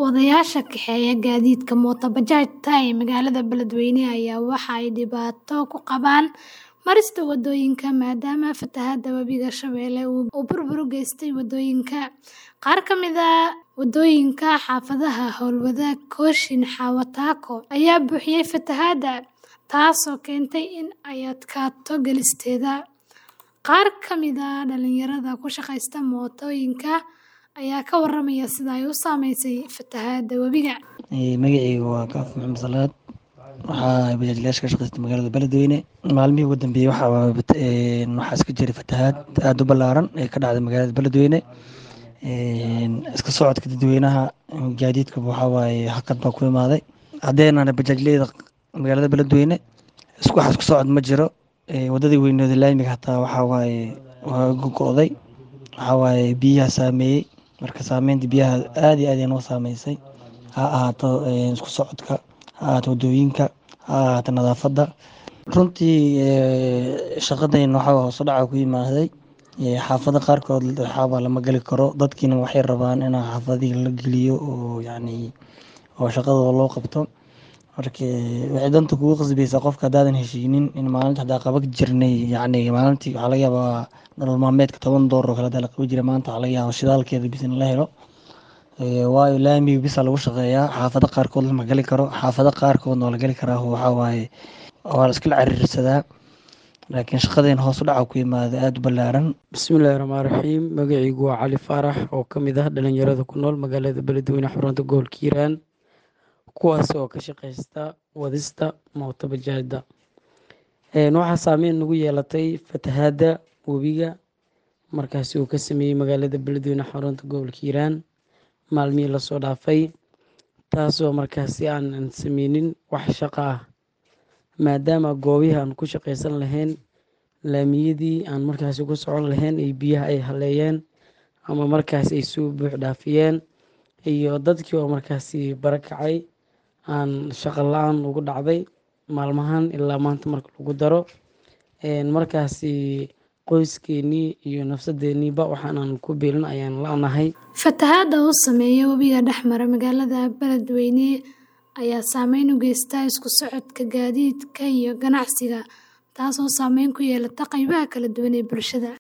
Wadayaasha kaxeeya gaadiidka mooto bajaajta ee magaalada Beledweyne ayaa waxa ay dhibaato ku qabaan marista wadooyinka maadaama fatahaadda Webiga Shabeelle uu burbur u geystay wadooyinka. Qaar ka mid ah wadooyinka xaafadaha Howlwadaag, Kooshin, Xawa Taako ayaa buuxiyay fatahaadda, taasoo keentay in ay adkaato gelisteeda. Qaar ka mid ah dhalinyarada ku shaqeysta mootooyinka ayaa ka warramaya sida ay u saameysay fatahaadda webiga. Magacayga waa Kaaf Maxamed Salaad. Waxaa bajaajlayaasha ka shaqeysta magaalada Beledweyne. Maalmihii ugu dambeeyay waxaa waxaa iska jiray fatahaad aad u ballaaran ee ka dhacday magaalada Beledweyne. Iska socodka dadweynaha gaadiidka waxaa waaye hakad baa ku imaaday. Haddeenana bajaajleyda magaalada Beledweyne isku wax isku socod ma jiro. Wadadii weyneed laamiga hataa waxaa waaye waa go'go'day. Waxaa waaye biyaha saameeyay. Marka saameynta biyaha aad iyo aad ayay noo saameysay. Ha ahaato isku socodka, ha ahaato wadooyinka, ha ahaato nadaafadda. Runtii shaqadayna waxaa hoos u dhac ku yimaaday. Xaafada qaarkood waxaa lama gali karo. Dadkiina waxay rabaan in xaafadihi la geliyo oo yacni oo shaqadooda loo qabto. Marka waxay danta kugu qasbaysaa qofka haddaadan heshiinin in maalinta hadaa qaban jirnay yacni maalintii waxaa laga yaabaa nolol maalmeedka toban doolar oo kale hadaa la qaban jiray maanta waxaa laga yaabaa shidaalkeeda bis in la helo. Waayo laamiga bis aa lagu shaqeeyaa. Xaafada qaarkood lama gali karo. Xaafada qaarkoodna waa la gali karaa waxaa waaye waa la iskala ciriirsadaa. Laakiin shaqadayna hoos u dhac ku yimaaday aad u ballaaran. Bismillaahi Rahmaani Rahiim. Magacaygu waa Cali Faarax oo ka mid ah dhalinyarada ku nool magaalada Beledweyne xarunta gobolka Hiiraan. Kuwaas oo ka shaqeysta wadista mooto bajaajda. Waxaa saameyn nagu yeelatay fatahaadda webiga markaasi uu ka sameeyay magaalada Beledweyne xarunta gobolka Hiiraan maalmihii la soo dhaafay. Taasoo markaasi aan sameynin wax shaqo ah. Maadaama goobihii aan ku shaqeysan lahayn laamiyadii aan markaasi ku socon lahayn ay biyaha ay haleeyeen ama markaasi ay soo buux dhaafiyeen iyo dadkii oo markaasi barakacay aan shaqo la'aan ugu dhacday maalmahan ilaa maanta marka lagu daro. Markaasi qoyskeenii iyo nafsadeeniiba waxaan aan ku biilin ayaan la'nahay. Fatahaadda uu saameeyay webiga dhex mara magaalada Beledweyne ayaa saameyn u geysta isku socodka gaadiidka iyo ganacsiga, taasoo saameyn ku yeelata qaybaha kala duwan ee bulshada.